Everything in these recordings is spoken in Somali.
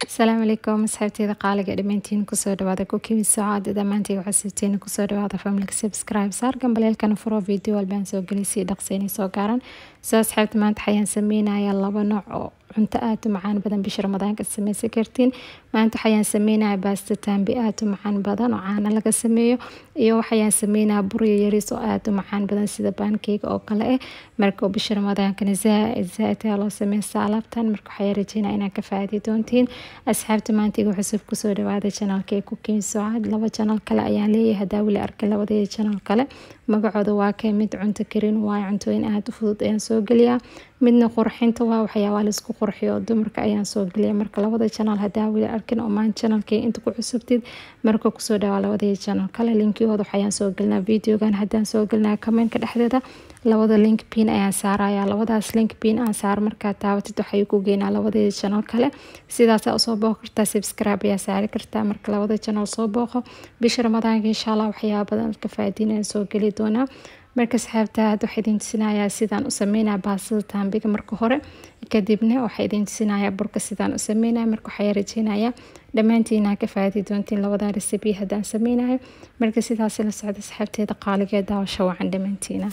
asalaamu calaykum asxaabteeda qaaliga dhammaantiin kusoo dhawaada kukiwi socaada dhammaantii waxaa siibteen kusoo dhawaada familka subscribe saar gambaleelkana furo video walbaan soo gelisay dhaqsaynay soo gaaran soo asxaabta maanta waxayaan sameynaya laba nooc oo cunto aada u macaan badan bisha ramadaanka sameysan kartiin maanta waxayaan sameynaya baasta taambi aada u macaan badan oo caana laga sameeyo iyo waxayaan sameynaya buryo yariis oo aada u macaan badan sida baankeyga oo kale ah marka bisha ramadaankana zaaid zaaid ayaa loo sameysta alaabtan marka waxayaa rajeynaa inaad ka faaidi doontiin asxaabta maanta igu cusub kusoo dhawaada janaalka ee kukiin socad laba janaal kale ayaan leeyahay hadaa weli arkay labadeeda janaal kale magacooda waa kay mid cunto karin waayo cuntooyin aada u fudud ayaan soo geliyaa midna qurxinta waa waxyaabaa laisku qurxiyo dumarka ayaan soo geliya marka labada janaal hadaa weli arkin oo maan janalkay inta ku cusubtid marka kusoo dhawaa labadii janaal kale linkiyooda waxayaan soo gelinaa videogan haddaan soo gelinaa commentka dhexdeeda labada link pin ayaan saaraya labadaas link pin aan saar markaa taabatid waxay ku geynaa labadii janaal kale sidaasaa usoo booqo kartaa subscribe ayaa saari kartaa marka labada janaal soo booqo bisha ramadaanka insha allah waxyaaba badan ka faa'iidiin ayaan soo geli doonaa marka asxaabta hadda waxaa idin tusinayaa sidaan u sameynaya baastada taambiga marka hore kadibna waxaa idin tusinayaa burka sidaan u sameynaya marka waxaa rajeynayaa dhammaantiina ka faaidi doontiin labada recipe haddaan sameynayo marka sidaas la socda asxaabteeda qaaligeed daawasho wacan dhammaantiina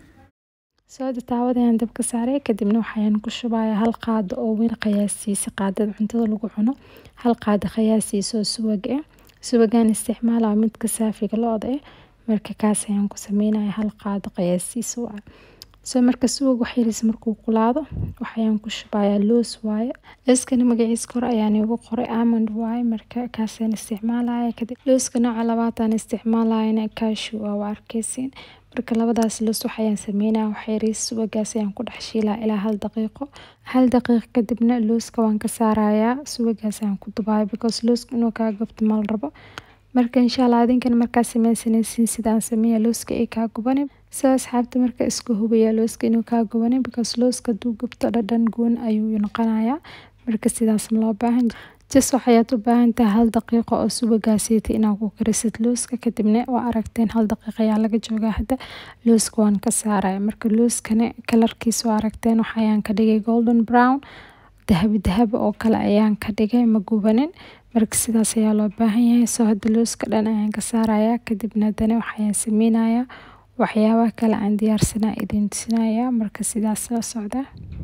sooda taawadayaan dabka saaray kadibna waxayaan ku shubayaa hal qaado oo weyn qiyaastiisa qaadada cuntada lagu cuno hal qaado qiyaastiisa oo suwag ah suwagaan isticmaalaa midka saafiga lo-da ah marka kaas ayaan ku sameynaya hal qaado qiyaastiisa waa soo marka suwag waxyaris markuu kulaado waxayaan ku shubayaa loos waaye looskana magaciisa kore ayaan igu qoray amond waaye marka kaasaan isticmaalaya kadib looska nooca labaadaan isticmaalayana kashu waa waa arkeysiin marka labadaas loos waxayaan sameynaya waxyaris suwagaas ayaan ku dhex shiilaa ilaa hal daqiiqo hal daqiiq kadibna looska waan ka saarayaa suwagaas ayaan ku dubaya because looska inuu kaa gabto mal rabo marka insha allah adinkan markaa sameysanaysiin sidaan sameeya looska ay kaa gubanin sida asxaabta marka isku hubaya looska inuu kaa gubanin because looska haduu gubto dhadhan goon ayuu noqonayaa marka sidaas ma loo baahan jas waxayaad u baahan tahay hal daqiiqo oo subagaasiita inaad ku karisid looska kadibna waa aragteen hal daqiiq ayaa laga joogaa hadda looska waan ka saaraya marka looskana kalarkiisa waa aragteen waxayaan ka dhigay golden brown dahabi dahabi oo kale ayaan ka dhigay ma gubanin marka sidaas ayaa loo baahan yahay soo hadda looska dhan ayaan ka saarayaa kadibna haddana waxayaan sameynayaa waxyaabaha kale aan diyaarsanaa idin tusinayaa marka sidaas la socda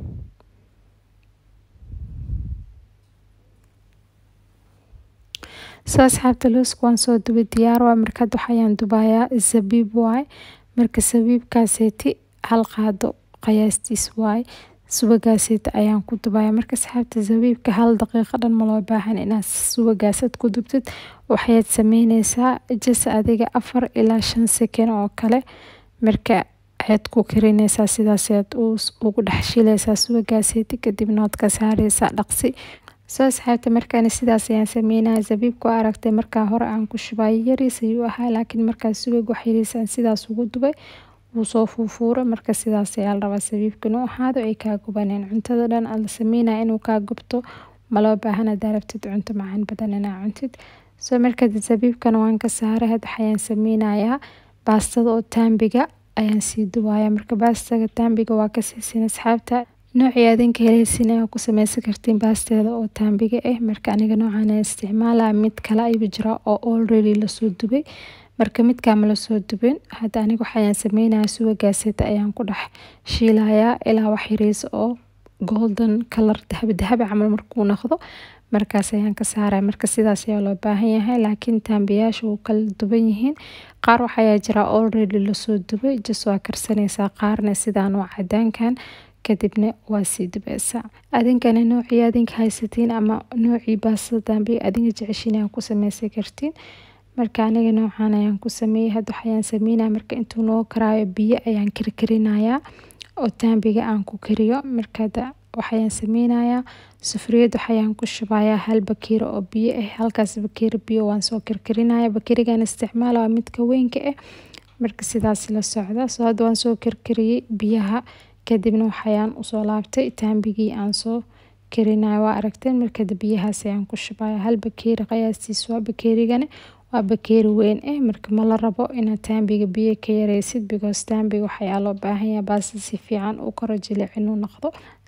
soo asxaabta looska waan soo dubay diyaar waa markaad waxayaan dubayaa zabiib waay marka sabiibkaaseeti hal qaado qiyaastiis waay subagaaseed ayaan ku dubaya marka asxaabta zabiibka hal daqiiqo dhan ma loo baahan inaad subagaasad ku dubtid waxaad sameyneysaa jas adiga afar ilaa shan sekan oo kale marka ayaad ku karineysaa sidaasaad ugu dhex shileysaa subagaaseed kadibna waad ka saareysaa dhaqsi soo asxaabta markaana sidaas ayaan sameynaya zabiibka oo aragtay markaa hore aan ku shubay yariis ayuu ahaa laakiin markaa subag waxyariis aan sidaas ugu dubay wuu soo fuufuura marka sidaas ayaa la rabaa sabiibka inuu ahaado ay kaa gubaneen cuntada dhan aad la sameynaya inuu kaa gubto maloo baahan hadaa rabtid cunto macaan badan inaa cuntid soo marka sabiibkana waan ka saaray had waxayaan sameynayaa baastada oo taambiga ayaan sii dubaya marka baastaga taambiga waa ka siisin asxaabta noocii adinka heleysin ayaa ku sameysan kartiin baasteeda oo taambiga ah marka aniga noocaan isticmaalaya mid kale ayuu jira oo already lasoo dubay marka midkaa ma lasoo dubin hadda aniga waxayaan sameynaya suwagaaseta ayaan ku dhex shiilayaa ilaa wax yariis oo golden color dahabi dahabi camal markuu noqdo markaas ayaan ka saaraya marka sidaas ayaa loo baahan yahay laakiin taambiyaasha wuu kala duban yihiin qaar waxayaa jira already lasoo dubay jas waa karsanaysaa qaarna sidaan waa cadaankan kadibna waa sii dubeysaa adinkana noocii adinka haysatiin ama noocii baastada taambiga adinka jeceshiin ayaa ku sameysan kartiin marka aniga noocaan ayaan ku sameeyey hadda waxayaan sameynaya marka intuu noo karaayo biyo ayaan karkarinayaa oo taambiga aan ku kariyo markada waxayaan sameynayaa sufriyad waxayaan ku shubayaa hal bakeeri oo biyo ah halkaas bakeeri biyo waan soo karkarinaya bakeerigan isticmaala waa midka weynka ah marka sidaas la socda soo hadda waan soo karkariyey biyaha kadibna waxayaan usoo laabtay taambigii aan soo karinayo waa aragteen markada biyahaas ayaan ku shubaya hal bakeeri qiyaastiis waa bakeerigana waa bakeeri weyn ah marka ma la rabo inaad taambiga biyo ka yareysid because taambiga waxayaa loo baahanyaa baasta si fiican u koro jilic inuu noqdo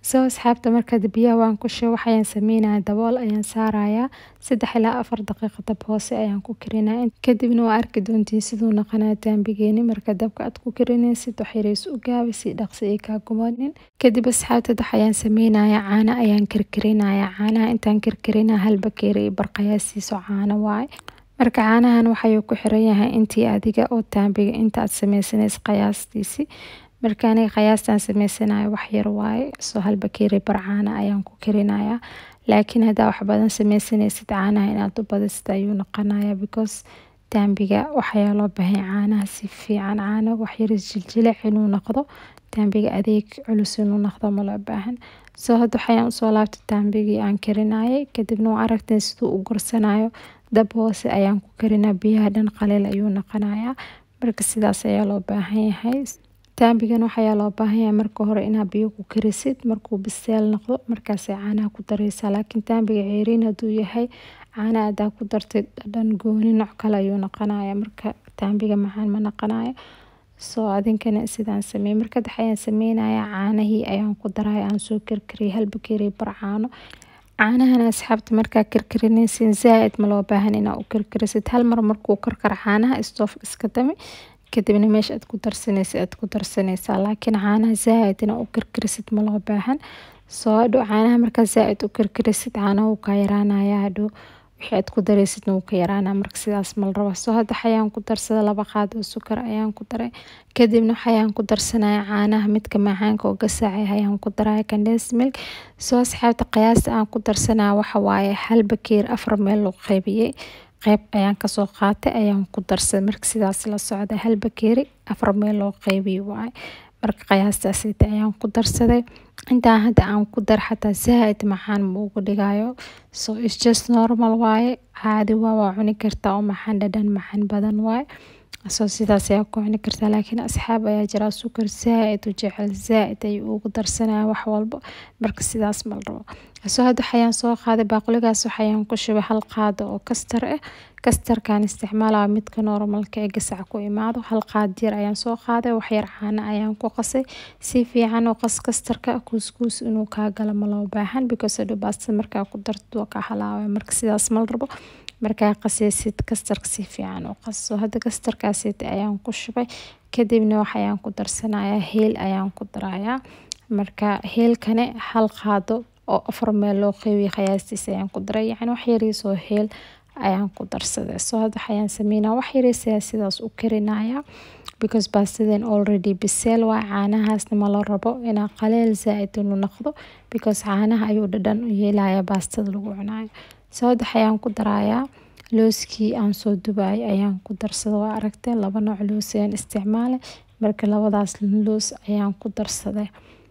soo asxaabta markaad biyaha waan ku shubo waxayaan sameynaya dabool ayaan saarayaa saddex ilaa afar daqiiqo dab hoose ayaan ku karinaya kadibna waa arki doontiin siduu noqonaya daambigeeni marka dabka aad ku karinaysid waxyarays u gaabi si dhaqsi ay kaa gumanin kadib asxaabta waxayaan sameynaya caano ayaan karkarinaya caanaha intaan karkarinaya hal bakeeri iyo barqayaasiiso caano waaye marka caanahan waxayuu ku xiran yahay intii adiga oo taambiga inta aad sameysanaysa qiyaastiisi marka aniga qiyaastaan sameysanayo wax yar waaye soo hal bakeeri bar caana ayaan ku karinayaa laakiin haddaa wax badan sameysanaysid caanaha inaad u badisid ayuu noqonaya because taambiga waxayaa loo baahan caanaha si fiican caano waxyaris jiljilic inuu noqdo taambiga adeeg culus inuu noqdo ma loo baahan soo hadda waxayaan usoo laabtay taambigii aan karinayay kadibna waa aragteen siduu u gursanayo dab hoose ayaan ku karinaa biyaha dhan qaliil ayuu noqonayaa marka sidaas ayaa loo baahan yahay taambigan waxayaa loo baahan yahay marka hore inaa biyo ku karisid markuu biseel noqdo markaasay caanaha ku dareysaa laakiin taambiga ceeriin hadduu yahay caana adaa ku dartay dhadhan gooni nooc kale ayuu noqonaya marka taambiga macaan ma noqonayo soo adinkana sidaan sameey markad waxayaan sameynaya caanahii ayaan ku daraya aan soo karkariyay hal bakeeri bar caano caanahan asxaabta markaa karkarinaysin zaa-id ma loo baahan inaa u karkarisid hal mar markuu karkar caanaha stoof iska dami kadibna meesha aad ku darsanaysa aad ku darsanaysaa laakiin caanaha zaa-id inaa u karkarisid ma loo baahan soo hadhow caanaha markaa zaa-id u karkarisid caanaha wuu kaa yaraanaya hadhow wixii aad ku dareysidna wuu ka yaraanaa marka sidaas mal raba soo hadda waxayaan ku darsada laba qaad oo sukar ayaan ku daray kadibna waxayaan ku darsanaya caanaha midka macaanka oo gasaacay ayaan ku daraya condensed milk soo asxaabta qiyaasta aan ku darsanaya waxa waaye hal bakeer afar meel loo qaybiyey qeyb ayaan kasoo qaatay ayaan ku darsaday marka sidaas la socda hal bakeeri afar meel loo qeybiyo waaye marka qiyaastaasita ayaan ku darsaday intaan hadda aan ku dar xataa zaa-id macaan ma ugu dhigayo so its just normal waaye caadi waa waa cuni kartaa oo maxaan dhadhan macaan badan waaye soo sidaas ayaa ku cuni kartaa laakiin asxaab ayaa jira sukar zaa-id u jecel zaa-id ayuu ugu darsanaya wax walba marka sidaas mal rabo soo hadda waxayaan soo qaaday baaquligaas waxayaan ku shubay hal qaado oo kastar ah kastarkaan isticmaalaya midka normalka ee gasac ku imaado hal qaad yar ayaan soo qaaday waxyar caano ayaan ku qasay si fiican oo qas kastarka kuuskuus inuu kaa galo ma loo baahan because hadhow baastada markaa ku darto waa kaa halaabaya marka sidaas mal rabo markaa qasaysid kastarka si fiican u qaso hadda kastarkaasita ayaan ku shubay kadibna waxayaan ku darsanayaa heel ayaan ku darayaa marka heelkane hal qaado oo afar meel loo qeybiya qiyaastiis ayaan ku daray yacni wax yariisoo heel ayaan ku darsaday soo hadda waxayaan sameynaa wax yariisayaa sidaas u karinaya because baastadan already biseel waa caanahaasna ma la rabo inaa qaleel zaa-id inuu noqdo because caanaha ayuu dhadhan u yeelaya baastada lagu cunayo soo hadda waxayaan ku darayaa looskii aan soo dubayay ayaan ku darsada waa aragtay laba nooc loos ayaan isticmaalay marka labadaas loos ayaan ku darsaday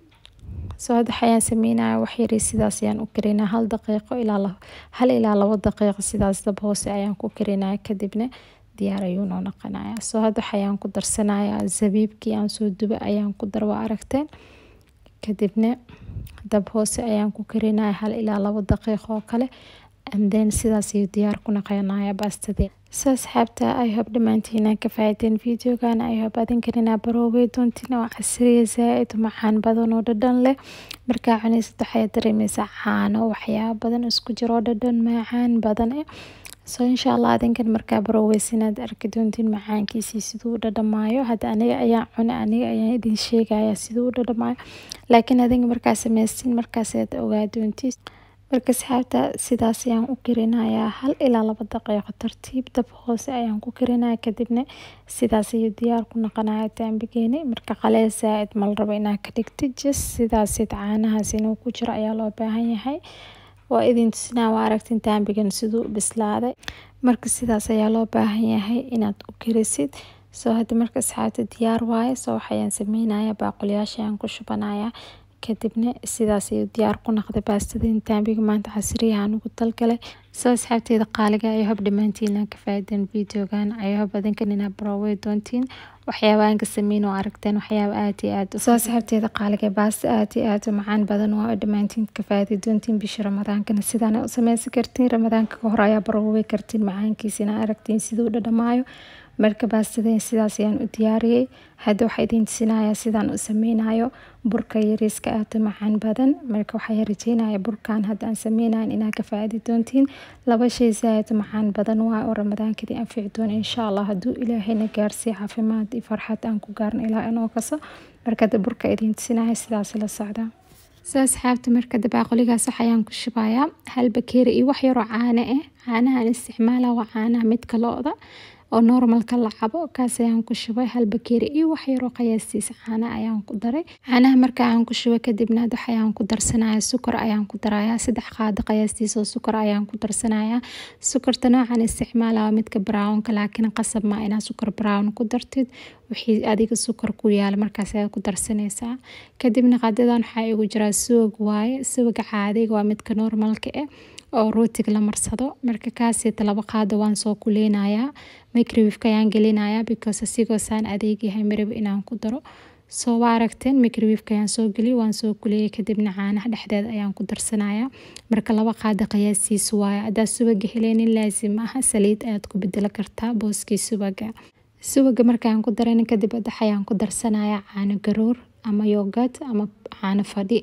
soo hadda waxayaan sameynaya wax yari sidaas ayaan u karinaa hal daqiiqo ilaa hal ilaa labo daqiiqo sidaas dab hoose ayaan ku karinaya kadibna diyaar ayuu noo noqonaya soo hadda waxayaan ku darsanaya zabiibkii aan soo dubay ayaan ku dar waa aragteen kadibna dab hoose ayaan ku karinaya hal ilaa labo daqiiqo oo kale then sidaas ayuu diyaar ku naqanaya baastadii so asxaabta i hope dhammaantiina ka faa'iideen videogana i hope adinkan inaa baroobay doontiin oo casriya zaa-id macaan badan oo dhadhan leh markaa cunaysid waxay dareemeysaa caano waxyaaba badan isku jiro dhadhan macaan badan eh so insha allah adinkan markaa barooweysa inaad arki doontiin macaankiisii siduu u dhadhamaayo hadda aniga ayaan cuna aniga ayaan idin sheegaya siduu u dhadhamaayo laakiin adinga markaa sameystiin markaas aad ogaa doontiin marka asxaabta sidaas ayaan u karinayaa hal ilaa laba daqiiqo tartiib dab hoose ayaan ku karinaya kadibna sidaas ayuu diyaar ku noqonaya taambigeeni marka qaleel zaa-id mal rabo inaa ka dhigtid just sidaasid caanahaas inuu ku jiro ayaa loo baahan yahay waa idin tusinaa waa aragtin taambigan siduu bislaaday marka sidaas ayaa loo baahan yahay inaad u karisid soo hadda marka asxaabta diyaar waaye soo waxayaan sameynaya baaquliyaasha ayaan ku shubanaya kadibna sidaas ayuu diyaar ku noqday baastadeen taambiga maanta casriyahan ugu talgalay soo asxaabteeda qaaliga ay hob dhammaantiina ka faaideen videogan ay hob adinkan inaa baroowey doontiin waxyaabahan ka sameyn oo aragteen waxyaaba aad iyo aad soo asxaabteeda qaaliga baasta aad iyo aad u macaan badan waa dhammaantiin ka faaidi doontiin bisha ramadaankana sidaana u sameysan kartiin ramadaanka ka hor ayaa baroowey kartiin macaankiisa inaa aragtiin siduu dhadhamaayo marka baastadeen sidaas ayaan u diyaariyey hadda waxaa idiin tusinayaa sidaan u sameynayo burka yariiska aada u macaan badan marka waxaa rajeynaya burkan hadda aan sameynayan inaad ka faaidi doontiin laba shay zaaid u macaan badan waa oo ramadaankadii anfici doona insha allah hadduu ilaahayna gaarsiiyo caafimaad iyo farxad aan ku gaarno ilaa inoo kaso marka hadda burka idiin tusinaya sidaas la socda so asxaabta marka dabaaqoligaas waxayaan ku shubayaa hal bakeeri iyo wax yaroo caano ah caanahan isticmaala waa caanaha midka lo-da oo normalka la cabo kaas ayaan ku shubay hal bakeeri iyo wax yaroo qiyaastiisa caana ayaan ku daray caanaha marka aan ku shubay kadibna waxayaan ku darsanaya sukar ayaan ku darayaa saddex qaado qiyaastiisa oo sukar ayaan ku darsanaya sukarta noocan isticmaala waa midka brownka laakiin qasab ma inaa sukar brown ku dartid wixii adiga sukar ku yaala markaas ayaad ku darsanaysaa kadibna qaadadan waxaa igu jiraa suwag waaye suwaga caadiga waa midka normalka ah oo rootiga la marsado marka kaasita laba qaado waan soo kuleynayaa microwifka ayaan gelinayaa because asigoo saan adeeg yahay maraba inaan ku daro soo waa aragteen microwifka ayaan soo geliyay waan soo kuleyay kadibna caanaha dhexdeeda ayaan ku darsanayaa marka laba qaado qiyaastiisa waaye haddaa suwaga heleenin laazim aha saliid ayaad ku bedelo kartaa booskii suwaga suwaga markaan ku daran kadib adax ayaan ku darsanayaa caano garoor ama yogad ama caano fadhi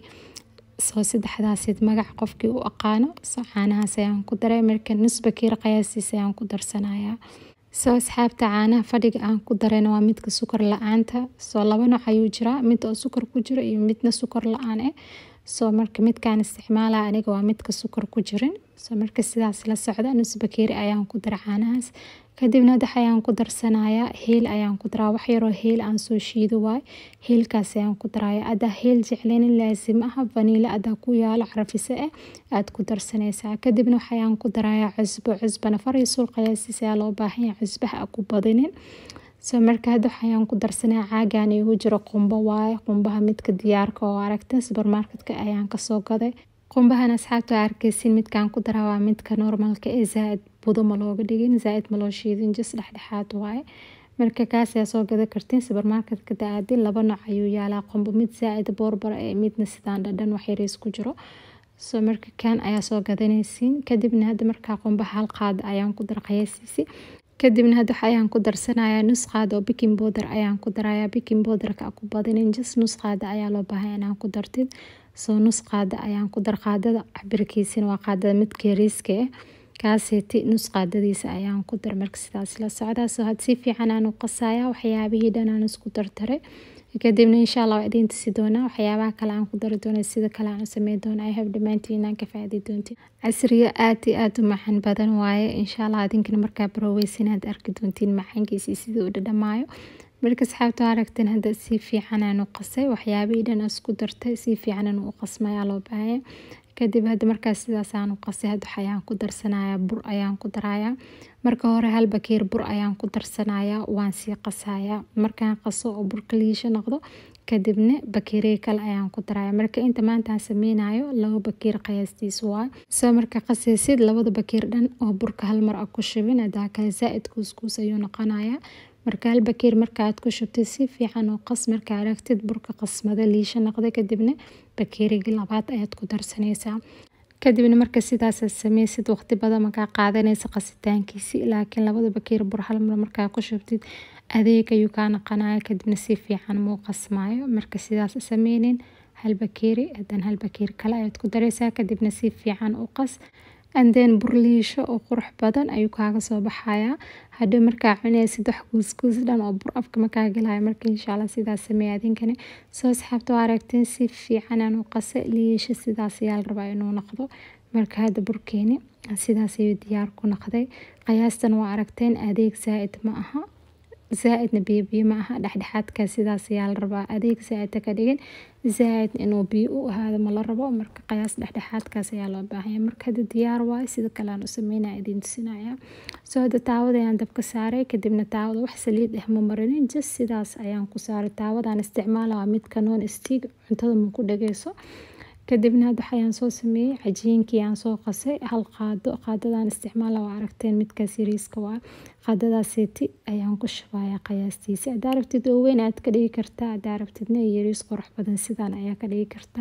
soo saddexdaasid magac qofkii u aqaano soo caanahaas ayaan ku daray marka nus bakiir qiyaastiisa ayaan ku darsanayaa soo asxaabta caanaha fadhiga aan ku darayna waa midka sukar la-aanta soo laba nooc ayuu jiraa mid oo sukar ku jiro iyo midna sukar la-aan ah soo marka midkaan isticmaala aniga waa midka sukar ku jirin soo marka sidaas la socda nus bakeeri ayaan ku dara caanahaas kadibna dax ayaan ku darsanayaa heel ayaan ku daraa wax yaroo heel aan soo shiido waay heelkaas ayaan ku daraya adaa heel jecleynin laazim ah vaniila adaa ku yaalo carafise ah aad ku darsanaysaa kadibna waxayaan ku darayaa cusbo cusbana far iyo suul qiyaastiisa ayaa loo baahan yahay cusbaha a ku badinin soo marka hadda waxayaan ku darsanaya caagaan igu jiro qumbo waaye qumbaha midka diyaarka oo aragta supermarketka ayaan kasoo gaday qumbahan asxaabta waa arkeysin midkaan ku daraa waa midka normalka ee zaa-id budo ma looga dhigin zaa-id ma loo shiidin jis dhexdhexaad waaye marka kaas ayaa soo gada kartiin supermarketka da-aadin laba nooc ayuu yaalaa qumbo mid zaa-id boorbara ee midna sidaan dhadhan wax yariis ku jiro soo marka kan ayaa soo gadanaysiin kadibna hadda markaa qumbaha hal qaada ayaan ku dara qiyaasiisi kadibna hadda ayaan ku darsanayaa nus qaada oo bikin bowder ayaan ku darayaa bikin bowderka ku badinin jis nus qaada ayaa loo baahay inaan ku dartid soo nus qaada ayaan ku dar qaadada cabirkiisina waa qaadada midka yariiska ah kaaseeti nus qaadadiisa ayaan ku dar marka sidaas la socdaa soo had si fiican aan u qasaya waxyaabihii dhan aan isku dartaray kadibna insha allah waa idiin tusi doonaa waxyaabaha kale aan ku dari doona sida kale aan u sameyn doona i have dhammaantiin inaan ka faaidi doontiin casriga aad iyo aad u macaan badan waaye insha allah idinkana markaa baroweysa inaad arki doontiin macaankiisa sidii u dhadhamaayo marka asxaabta aragteen hadda si fiican aan u qasay waxyaabihii dhan isku dartay si fiican aan u qasmayaa loo baahaya kadib hadda markaas sidaas aan u qasay hadda waxayaan ku darsanayaa bur ayaan ku darayaa marka hore hal bakeer bur ayaan ku darsanayaa waan sii qasayaa markaan qaso oo burka liisho noqdo kadibna bakeeriya kale ayaan ku daraya marka inta maanta aan sameynayo laba bakeer qiyaastiisa waa soo marka qasaysid labada bakeer dhan oo burka hal mar a ku shubin hadaa kale zaa-id kuuskuus ayuu noqonayaa marka hal bakeer marka aad ku shubtid si fiican oo qas marka aragtid burka qasmada liisho noqda kadibna bakeerigii labaad ayaad ku darsanaysaa kadibna marka sidaas sameysid waqti badan markaa qaadanaysa qasitaankiisi laakiin labada bakeer bur hal mar markaa ku shubtid adeeg ayuu kaa naqanaya kadibna si fiican muu qasmaayo marka sidaas sameynin hal bakeeri hadan hal bakeeri kale ayaad ku dareysaa kadibna si fiican u qas anden bur liisho oo qurux badan ayuu kaaga soo baxayaa hadhow markaa cunaysid wax kuuskuus dhan oo bur afka makaa galaya marka insha allah sidaas sameeya adinkani soo asxaabta waa aragteen si fiican aan u qasa liisho sidaas ayaa la rabaa inuu noqdo marka hadda burkeeni sidaas ayuu diyaar ku noqday qiyaastan waa aragteen adeeg zaa-id ma aha zaa-idna biyo biyo ma aha dhexdhexaadka sidaas ayaa la rabaa adeeg zaa-ida ka dhigin zaa-id inuu biyo u ahaado ma la rabo marka qiyaas dhexdhexaadkaas ayaa loo baahanya marka hadda diyaar waayo sida kale aan u sameynaya idiin tusinaya soo hadda taawada ayaan dabka saaray kadibna taawada wax saliid ah ma marinin just sidaas ayaan ku saaray taawadaan isticmaala waa midka non stick cuntada ma ku dhageyso kadibna hadda waxayaan soo sameeyey cajiinkii aan soo qasay hal qaado qaadadan isticmaala waa aragteen midkaas yariiska waa qaadadaaseti ayaan ku shubayaa qiyaastiisa haddaa rabtid oo weyn aad ka dhigi kartaa haddaa rabtidna yariis qurux badan sidaan ayaa ka dhigi kartaa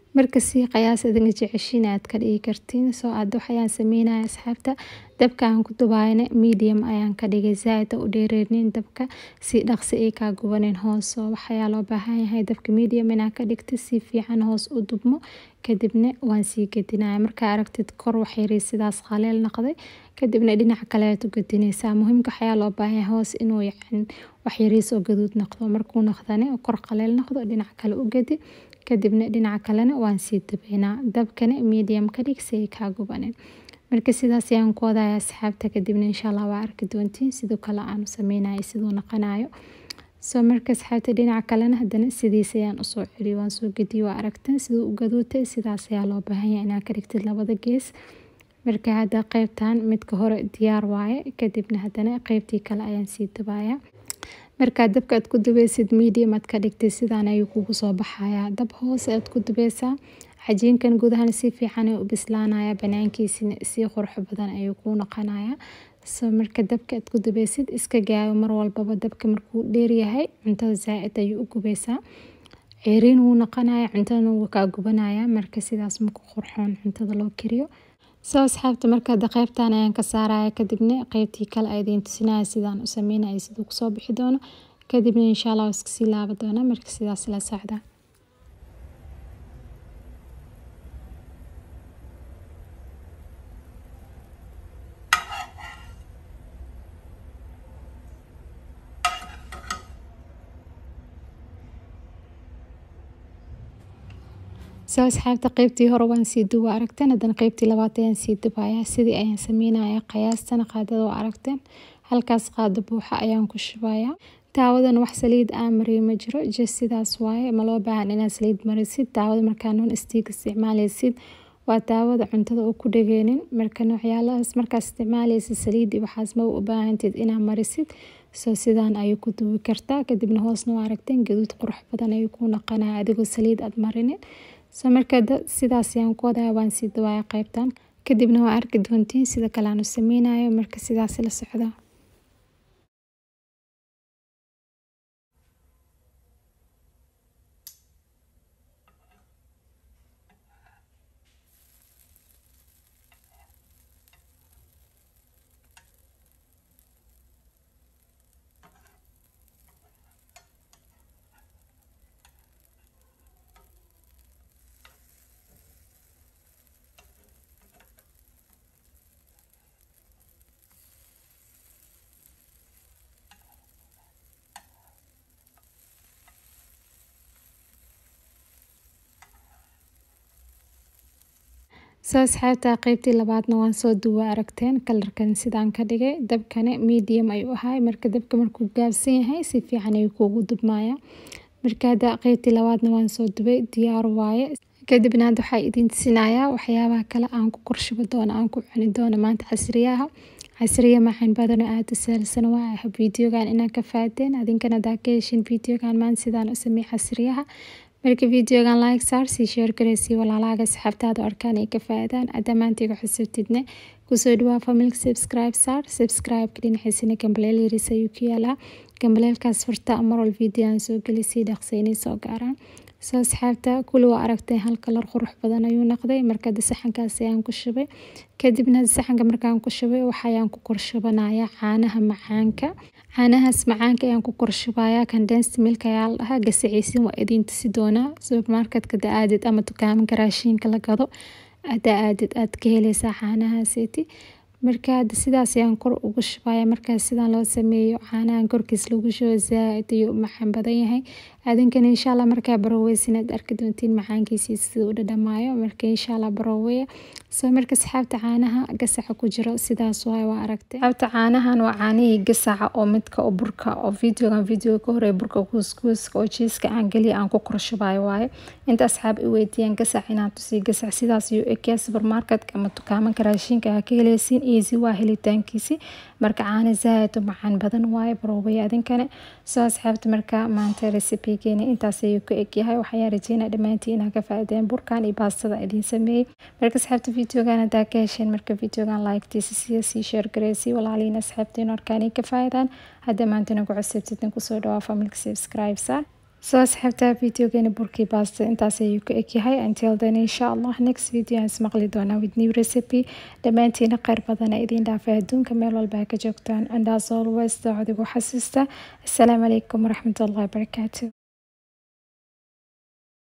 marka sii qiyaas adinga jeceshiin aad ka dhigi kartiin soo aad waxayaan sameynaya asxaabta dabka aan ku dubaayna medium ayaan ka dhigay zaaid u dheereynin dabka si dhaqsi ay kaa gubanin hoos soo waxayaa loo baahan yahay dabka medium inaa ka dhigta si fiican hoos u dubmo kadibna waan sii gedinaya markaa aragtid kor waxyari sidaas qaleel noqday kadibna dhinaca kale aad u gedinaysaa muhiimka waxayaa loo baahan yahay hoos inuu yacni waxyariis oo gaduud noqdo markuu noqdane kor qaleel noqdo dhinaca kale u gedi kadibna dhinaca kalena waan sii dabeynaa dabkana medium ka dhig si ay kaa gubanin marka sidaas ayaan ku wadaya asxaabta kadibna insha allah waa arki doontiin sidoo kale aanu sameynayo siduu noqonayo soo marka asxaabta dhinaca kalena haddana sidiis ayaan usoo celiyo waan soo gediyo waa aragtan siduu u gaduutay sidaas ayaa loo baahan yahay inaad ka dhigtid labada gees marka hadda qeybtan midka hore diyaar waaye kadibna haddana qeybtii kale ayaan sii dubaya markaad dabka aad ku dubeysid medium aad ka dhigtay sidaan ayuu kugu soo baxayaa dab hoose aad ku dubeysaa cajiinkan gudahan si fiican u bislaanaya banaankiisina si qurux badan ayuu kuu noqonaya soo marka dabka aad ku dubeysid iska gaayo mar walbaba dabka markuu dheeryahay cuntada zaa-id ayuu u gubeysaa ceeriin wuu noqonaya cuntadana wuu kaa gubanaya marka sidaas maku qurxoon cuntada loo kariyo soo asxaabta marka hadda qeybtan ayaan ka saaraya kadibna qeybtii kale a idiin tusinaya sidaan u sameynaya siduu kusoo bixi doono kadibna insha allah iska sii laaba doona marka sidaas la socda soo asxaabta qeybtii hore waan sii duba aragteen haddana qeybtii labaad ayaan sii dubayaa sidii ayaan sameynaya qiyaastana qaadada oo aragteen halkaas qaado buuxa ayaan ku shubayaa daawadan wax saliid aan mariyo ma jiro just sidaas waaye ma loo baahan inaad saliid marisid daawada markaa non stiig isticmaaleysid waa daawada cuntada oo ku dhageenin marka noocyaalahaas markaad isticmaaleysid saliid iyo waxaas ma u baahantid inaad marisid soo sidaan ayuu ku dubi kartaa kadibna hoosna waa aragteen gaduud qurux badan ayuu ku noqonaya adigoo saliid aad marinin soo markaa sidaas ayaan ku wadaya waan sii dawaaya qeybtan kadibna waa arki doontiin sida kale aan u sameynayo marka sidaas la socda soo asxaabta qeybtii labaadna waan soo duwa aragteen kalarkan sidaan ka dhigay dabkana medium ayuu ahay marka dabka markuu gaabsan yahay si fiican ayuu kuugu dubmaya marka hadda qeybtii labaadna waan soo dubay diyaar waaye kadibna hadda waxaa idiin tusinayaa waxyaabaha kale aan ku korshubo doono aan ku cuni doono maanta casriyaha casriya macaan badan oo aada u sahalsan waa ah videogan inaan ka faadeen adinkana hadaa ka heshin videogan maanta sidaan u sameey casriyaha marka videogan like saar sii share gareysii walaalaaga asxaabtaada arkaan ay ka faadaan adamaantiga xusubtidne kusoo dhawaa familka subscribe saar subscribe-ka dhinaciisana gambaleel yaris ayuu ku yaalaa gambaleelkaas furta marwal video aan soo geli sii dhaqsaynay soo gaaraan soo asxaabta kuli waa aragtay hal kalar qurux badan ayuu noqday marka saxankaas ayaan ku shubay kadibna saxanka markaan ku shubay waxayaan ku korshubanaya caanaha macaanka caanahaas macaanka ayaan ku korshubaya condensed milk ayaa la dhahaa gasaciisin waa idiin tusi doonaa supermarketka da aadid ama dukaamanka raashinka la gado ada aadid aad ka heleysaa caanahaaseti marka hadda sidaas ayaan kor ugu shubaya markaas sidaan loo sameeyo caanahan korkiis lagu shubo zaa-id ayuu u macaan badan yahay adinkana insha allah markaa baroweysin aad arki doontiin macaankiisii sida u dhadhamaayo marka insha allah baroweya soo marka asxaabta caanaha gasaca ku jiro sidaas waay waa aragtay asxaabta caanahan waa caanihii gasaca oo midka oo burka oo videogan videoga ka horeeya burka kuuskuuska oo jiiska aan geliya aan ku korshubayo waaye inta asxaab i weydiiyaan gasac inaan tusii gasac sidaas ayuu ekeya supermarketka ama dukaamanka raashinka aa ka heleysiin easy waa helitaankiisi marka caana zaaid u macaan badan waaye baroobaya adinkane soo asxaabta marka maanta recipigeeni intaas ayuu ka egyahay waxayaan rajeynaa dhammaantiin inaa ka faaideen burkan iyo baastada idiin sameeyey marka asxaabta videogan hadaa ka hesheen marka videogan like-tiisa siya sii share gareysii walaaliin asxaabtiin arkaan ka faaidaan hadda maanta nagu cusubtidin kusoo dhawaa familka subscribe saar soo asxaabtaa videogeeni burkii baasta intaas ayuu ka egyahay until then insha allah next video aan ismaqli doonaa with new recipe dhammaantiina kheyr badana idiin dhaafay adduunka meel walba ka joogtaan and as always daacadigu xasuusta assalaamu calaykum waraxmatullahi wabarakaatu